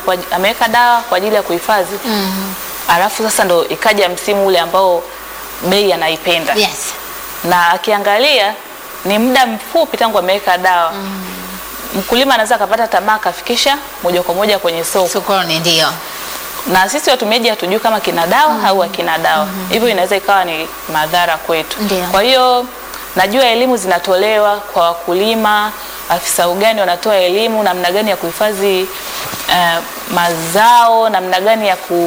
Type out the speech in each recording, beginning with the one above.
kwa, ameweka dawa kwa ajili ya kuhifadhi alafu sasa ndo ikaja msimu ule ambao bei anaipenda Yes. na akiangalia ni muda mfupi tangu ameweka dawa mkulima anaweza akapata tamaa akafikisha moja kwa moja kwenye soko Sokoni ndio. na sisi watumiaji hatujui kama kina dawa au hakina dawa hivyo inaweza ikawa ni madhara kwetu Ndio. kwa hiyo najua elimu zinatolewa kwa wakulima afisa ugani wanatoa elimu namna gani ya kuhifadhi eh, mazao namna gani ya ku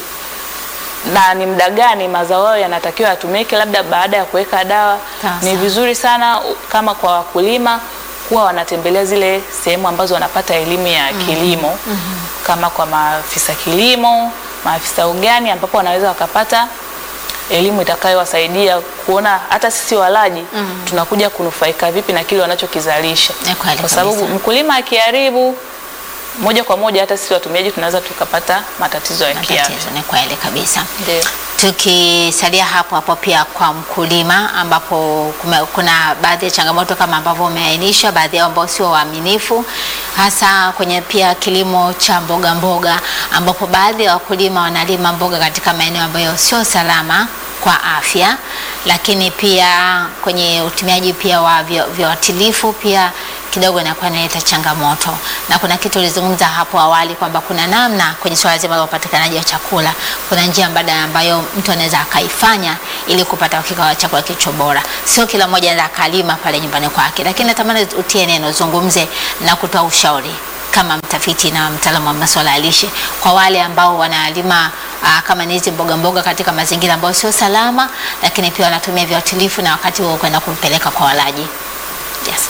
na ni muda gani mazao yao yanatakiwa yatumike labda baada ya kuweka dawa Sawa, ni sawa. vizuri sana u- kama kwa wakulima kuwa wanatembelea zile sehemu ambazo wanapata elimu ya kilimo kama kwa maafisa kilimo maafisa ugani ambapo wanaweza wakapata elimu itakayowasaidia kuona hata sisi walaji tunakuja kunufaika vipi na kile wanachokizalisha Ni kweli kwa sababu kabisa. mkulima akiharibu moja kwa moja hata sisi watumiaji tunaweza tukapata matatizo ya kiafya Matatizo ni kweli kabisa. Ndio. Tukisalia hapo hapo pia kwa mkulima, ambapo kume, kuna baadhi ya changamoto kama ambavyo umeainisha, baadhi yao ambao sio waaminifu, hasa kwenye pia kilimo cha mboga mboga, ambapo baadhi ya wakulima wanalima mboga katika maeneo ambayo sio salama kwa afya, lakini pia kwenye utumiaji pia wa vya- viuatilifu pia kidogo inakuwa inaleta changamoto, na kuna kitu ulizungumza hapo awali kwamba kuna namna kwenye swala zima la upatikanaji wa chakula, kuna njia mbadala ambayo mtu anaweza akaifanya ili kupata uhakika wa chakula kilicho bora. Sio kila mmoja anaweza akalima pale nyumbani kwake, lakini natamani utie neno, zungumze na kutoa ushauri kama mtafiti na mtaalamu wa masuala ya lishe kwa wale ambao wanalima aa, kama ni hizi mboga mboga katika mazingira ambayo sio salama, lakini pia wanatumia viuatilifu na wakati huo kwenda kumpeleka kwa walaji. Yes.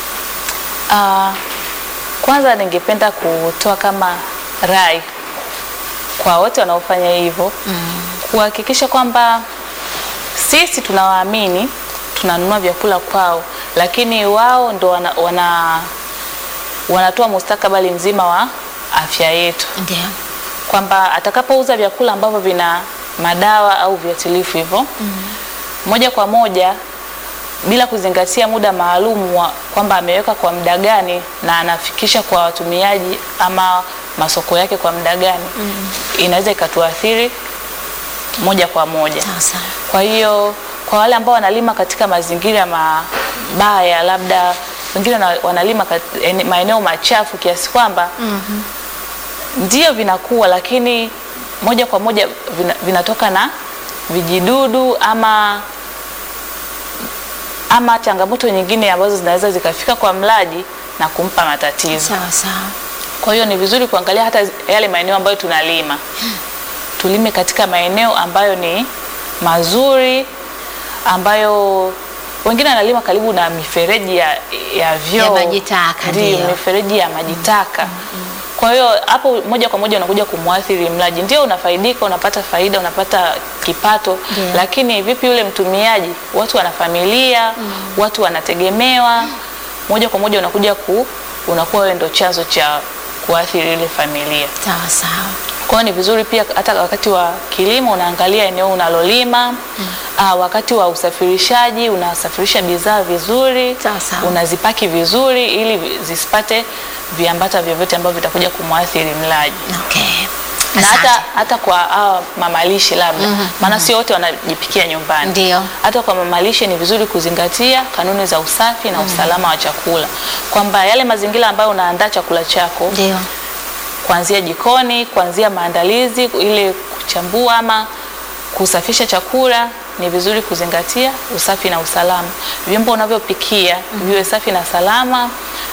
Ah, kwanza ningependa kutoa kama rai kwa wote wanaofanya hivyo kuhakikisha kwamba sisi tunawaamini, tunanunua vyakula kwao, lakini wao ndo wana, wana, wanatoa mustakabali mzima wa afya yetu Ndio. kwamba atakapouza vyakula ambavyo vina madawa au viuatilifu hivyo moja kwa moja bila kuzingatia muda maalum wa kwamba ameweka kwa muda gani na anafikisha kwa watumiaji ama masoko yake kwa muda gani inaweza ikatuathiri moja kwa moja. Sawa sawa. Kwa hiyo kwa wale ambao wanalima katika mazingira mabaya, labda wengine wana- wanalima kat- ene- maeneo machafu kiasi kwamba ndio vinakuwa, lakini moja kwa moja vina, vinatoka na vijidudu ama ama changamoto nyingine ambazo zinaweza zikafika kwa mlaji na kumpa matatizo. Sawa sawa. Kwa hiyo ni vizuri kuangalia hata yale maeneo ambayo tunalima, tulime katika maeneo ambayo ni mazuri, ambayo wengine wanalima karibu na mifereji ya, ya vyoo Ya maji taka, ndio ndio. mifereji ya maji taka. Kwa hiyo hapo moja kwa moja unakuja kumwathiri mlaji. Ndio unafaidika, unapata faida, unapata kipato, Ndio. lakini vipi yule mtumiaji? Watu wana familia, watu wanategemewa, moja kwa moja unakuja ku unakuwa wewe ndo chanzo cha kuathiri ile familia. Sawa sawa. Kwa hiyo ni vizuri pia hata wakati wa kilimo unaangalia eneo unalolima. Ah, wakati wa usafirishaji unasafirisha bidhaa vizuri, Sawa, sawa. unazipaki vizuri ili vi- zisipate viambata vyovyote ambavyo vitakuja kumwathiri mlaji Okay. na Asante. hata, hata kwa hawa mamalishe labda maana sio wote wanajipikia nyumbani. Ndio. Hata kwa mamalishe ni vizuri kuzingatia kanuni za usafi na usalama wa chakula, kwamba yale mazingira ambayo unaandaa chakula chako Ndio. kuanzia jikoni, kuanzia maandalizi, ile kuchambua ama kusafisha chakula, ni vizuri kuzingatia usafi na usalama. Vyombo unavyopikia viwe safi na salama,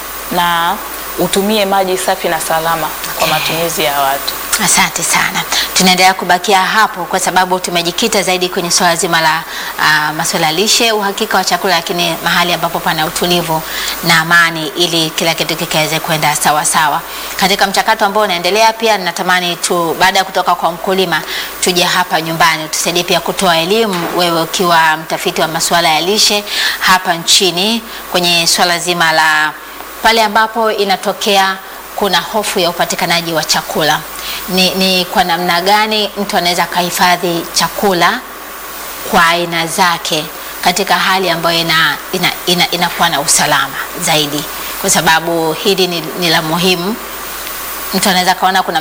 na utumie maji safi na salama kwa matumizi ya watu. Asante sana. Tunaendelea kubakia hapo kwa sababu tumejikita zaidi kwenye swala zima la uh, masuala ya lishe, uhakika wa chakula, lakini mahali ambapo pana utulivu na amani, ili kila kitu kikaweze kwenda sawa sawa. Katika mchakato ambao unaendelea, pia natamani tu baada ya kutoka kwa mkulima tuje hapa nyumbani, tusaidie pia kutoa elimu, wewe ukiwa mtafiti wa masuala ya lishe hapa nchini kwenye swala zima la pale ambapo inatokea kuna hofu ya upatikanaji wa chakula, ni, ni kwa namna gani mtu anaweza akahifadhi chakula kwa aina zake katika hali ambayo ina, ina, ina, inakuwa na usalama zaidi, kwa sababu hili ni, ni la muhimu. Mtu anaweza kaona kuna